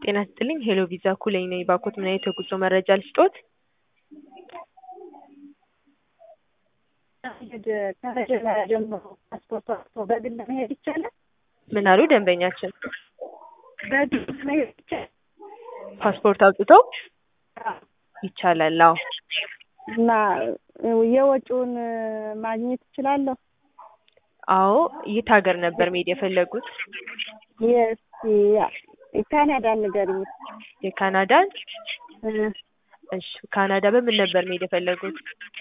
ጤና ይስጥልኝ ሄሎ ቪዛ ኩለኝ ነኝ። ባኮት ምን አይነት የጉዞ መረጃ ልስጦት? ከመጀመሪያ ጀምሮ ፓስፖርት አውጥቶ በግል መሄድ ይቻላል? ምን አሉ ደንበኛችን? በግል መሄድ ይቻላል? ፓስፖርት አውጥተው ይቻላል? አዎ። እና የወጪውን ማግኘት እችላለሁ? አዎ። የት ሀገር ነበር መሄድ የፈለጉት? የካናዳን ንገሪኝ። የካናዳን? እ እሺ ካናዳ በምን ነበር መሄድ የፈለጉት?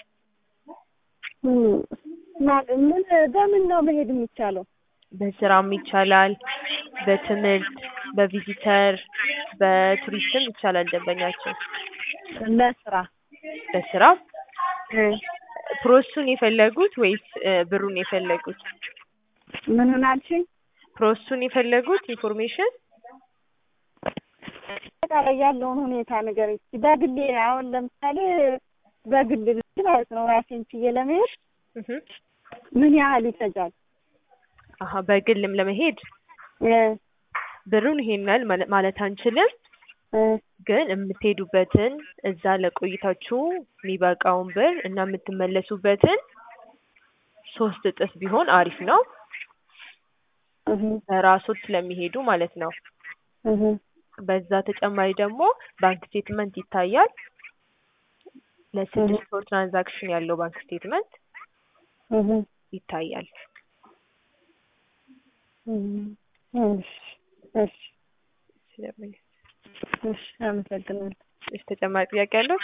ማ- ምን በምን ነው መሄድ የሚቻለው? በስራም ይቻላል፣ በትምህርት፣ በቪዚተር፣ በቱሪስትም ይቻላል ደንበኛችን። ለስራ በስራ እ ፕሮሰሱን የፈለጉት ወይስ እ ብሩን የፈለጉት? ምኑን አልሽኝ? ፕሮሰሱን የፈለጉት ኢንፎርሜሽን? አጠቃላይ ያለውን ሁኔታ ንገሪኝ እስኪ። በግሌ አሁን ለምሳሌ በግል ልጅ ማለት ነው ራሴን ችዬ ለመሄድ እህ ምን ያህል ይፈጃል? አሀ በግልም ለመሄድ እ ብሩን ይሄን ያህል ማለ- ማለት አንችልም፣ እ ግን የምትሄዱበትን እዛ ለቆይታችሁ የሚበቃውን ብር እና የምትመለሱበትን ሶስት እጥፍ ቢሆን አሪፍ ነው። እህ በራሶት ስለሚሄዱ ማለት ነው። እህ በዛ ተጨማሪ ደግሞ ባንክ ስቴትመንት ይታያል። ለስድስት ወር ትራንዛክሽን ያለው ባንክ ስቴትመንት እህ ይታያል። እሺ እሺ ስለምን እሺ አመሰግናለሁ። እሺ ተጨማሪ ጥያቄ ያለው?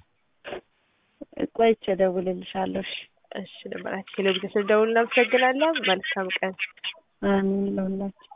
ቆይቼ እደውልልሻለሁ። እሺ እሺ ለማለት ቴሌቪዥን ስለደውል እናመሰግናለን። መልካም ቀን። አሜን ለሁላችን